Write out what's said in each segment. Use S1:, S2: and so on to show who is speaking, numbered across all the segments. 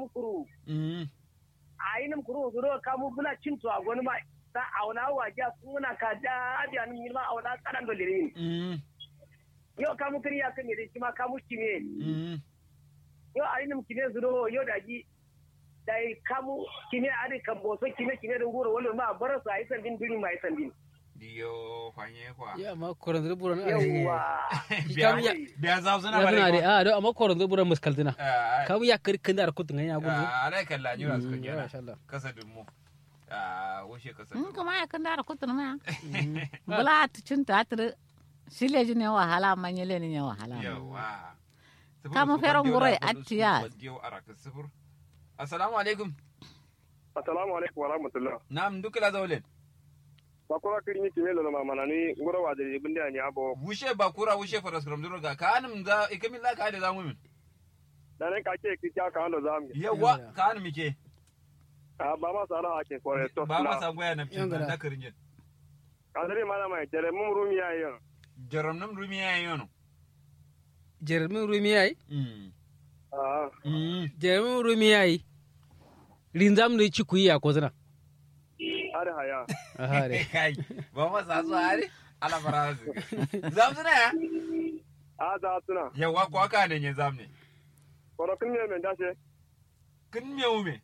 S1: kamu kuru
S2: mm
S1: ainum kuru zuro kamu bula cinto a goni ma ta auna waja kuna ka da abiya nin ma auna kanan dolirin
S2: mm
S1: yo kamu kiri ya kan yiri ma kamu kime
S2: mm
S1: yo ainum kime zuro yo da ji dai kamu kime ade kan boso kime kime da ngoro wala ma bara su ai sandin duni mai sandin
S2: diyo kwanye kwa
S3: ya ma koron zuru buran a
S1: yawa
S3: kam ya
S2: biya za su na
S3: ya
S2: bare
S3: suna
S2: ko
S3: da a do amma koron zuru buran muskaltina
S2: Ah,
S3: kam ya kir kin da kutun ya gudu
S2: ah, alai kalla ni ras ko
S3: Mm,
S2: jana
S3: masha Allah.
S2: kasa dummu ah wushe kasa
S4: in
S2: dummu
S4: kuma ya kan dara kutur ma bula tu cin ta tir shile ji ne wahala man yele ne wahala
S2: yawa
S4: Kama feron gurai atiya.
S2: sifur assalamu alaikum
S5: assalamu alaikum wa rahmatullah
S2: nam dukla zawlen
S5: bakura kirni kimelo na mama ni ngoro wa de binde ani abo
S2: wushe bakura wushe faras kram duro ga kanum za ikamin la ka da zamu min
S5: da ne ka ke ki ka ka ando zam
S2: yawa kanum ke
S5: a ba ma sara ake kore to
S2: ba ma san goya na
S3: Yan
S2: fitin
S3: gada.
S2: da karinjin
S5: kadari mana mai tere mum rumi ya yo
S2: jaram nam rumi ya yono
S3: jermin rumi yayi
S2: mm
S5: ah
S2: mm
S3: jermin rumi yayi rinzam ne ci kuyi a kozana
S5: are haya
S3: a hare
S2: kai ba ma sa su hari ala fara su zam suna ya
S5: a za tuna
S2: yawa ko aka ne ne zam ne
S5: koro kin me men dashe
S2: kin me ume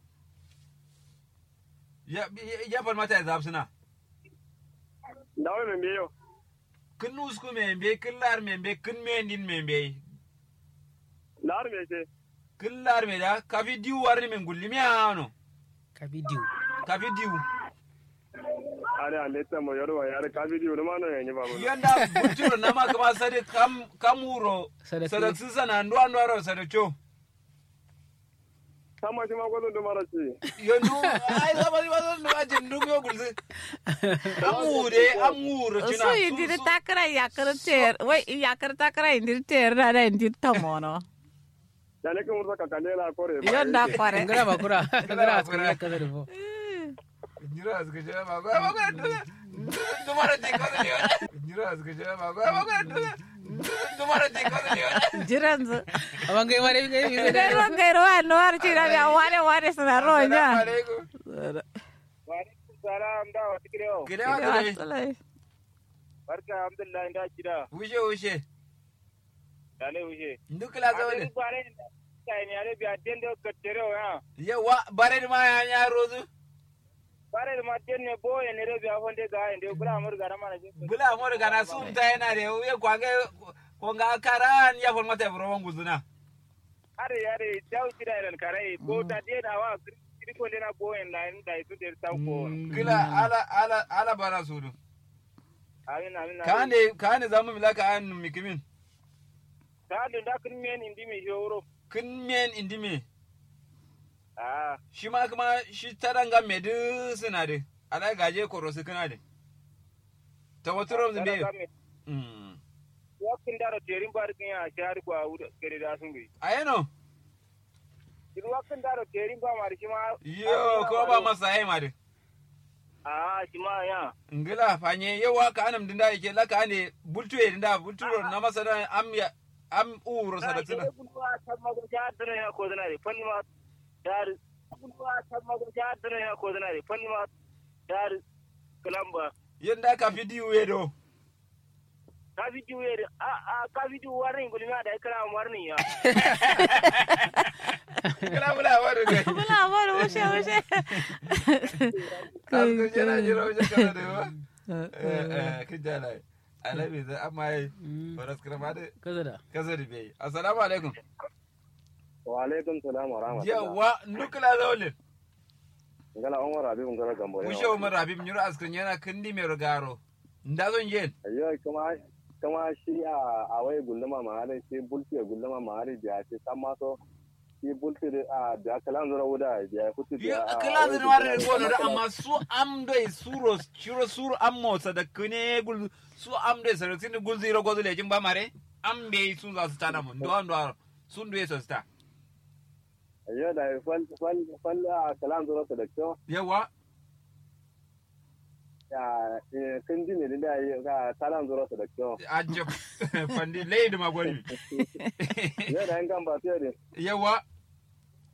S2: ya ya fal mata ya zam suna
S5: dawo men biyo
S2: kin usku me be kin lar me be kin me din me be
S5: lar me ce
S2: kin lar me da ka fi diu warni men gulli me ano
S3: ka bidiyo
S2: ka fi diu
S5: are ande ta mo yoro yare ka video no mano yenye ba mo
S2: yanda buturo na ma kama sade kam kamuro
S3: Sadak-
S2: sadak sisa na ndo ando aro sadacho
S5: sama shi ma gozo do mara ci
S2: yondu ai zama ni wazo ndo ajin ndu yo gulzi amure amure china
S4: su yi diri takara yakar ter wai yakar takara indir ter na da indir tamono
S5: da ne kin mursa ka kandela kore ba
S4: yonda kware
S3: ngara bakura ngara askari ya kaza da fo
S2: Njira azga jira ma go ma go tumara ji ko ni Njira azga jira ma go ma go tumara ji ko ni
S4: jiran zu
S3: amma ngai mare ngai mi
S4: dai ron gai ro an war ci da ya ware ware suna ro nya
S2: alaikum
S5: salam da wa tikiro
S2: kire wa kire
S4: Asalai.
S5: barka alhamdulillah inda kida
S2: wushe wushe
S5: dale uje
S2: ndukla zawle
S5: bare kai ne ale biya dendo katero ya
S2: yawa bare ma ya nya rozu
S5: bare ma denne boye ne re biya honde ga inde kula amur gara mana ji
S2: bula mo daga na sum ta yana de ye kwange ko nga karan ya fon mata bro nguzuna
S5: are are daw tira ran kare ko ta de da wa kiri ko na boye na inda isu de taw ko
S2: kila ala ala ala bara sudu
S5: amin amin
S2: kane kane zamu milaka an mikimin
S5: ta da kin men indi mi joro
S2: kin men indime
S5: ah
S2: shi ma kuma shi taranga medu suna de ala gaje korosu kana de ta wato rom zimbe mm
S5: wakin daro terin bar kin ya shari ko awuda kere da sun bi
S2: ayeno
S5: duk wakin daro terin ba mari shi ma
S2: yo ko ba masa ai ma de
S5: ah shi ma ya
S2: ngila fanye yawa ka anam dinda yake laka ne bultu e dinda bultu na masa da am ya am uro sadatina
S5: kulwa ta mago ja dare ya ko dana fanni ma dar kulwa ta mago ja dare ya ko dana fanni ma dar kalamba
S2: yanda ka fidiyo yedo
S5: ka video ye a a ka video warning gulma da kala warning ya
S2: kila bula wadu de
S4: bula wani wushe wushe
S2: Alko jira jira wajen kana da yawa. Eh, eh, kin jala. Alabi da amma yi. Faras kirma da
S3: kaza da
S2: kasa da bai. Assalamu alaikum.
S5: wa alaikum salam wa rahmatullah
S2: Yawa nukula zaulin.
S5: ngala on wara bi ngala gambo
S2: Ushe umar Habib nyura askrin yana kindi mai rugaro. Nda zon yen.
S5: ayyo kuma kuma shi a a wai gulluma ma hare shi bulti ya gulluma ma hare biya ce san ma so shi bulti da a da kalan zura wuda biya kutu
S2: Ya
S5: biya
S2: kila zin wari da gono da amma su am doi suro shiro suro am motsa da kune gul su am doi sarrasin gul zira gozu lejin ba mare. Am bai sun za su tada mun. Ndo ndo sun duye su sta.
S5: ayyo da fal fal fal a kalan zura da kyau
S2: Yawa.
S5: ya kan ji ne da ya ga talan zura da kyau
S2: Ajab. Fandi lady magwani.
S5: ya da yan kan ba sai da
S2: Yawa.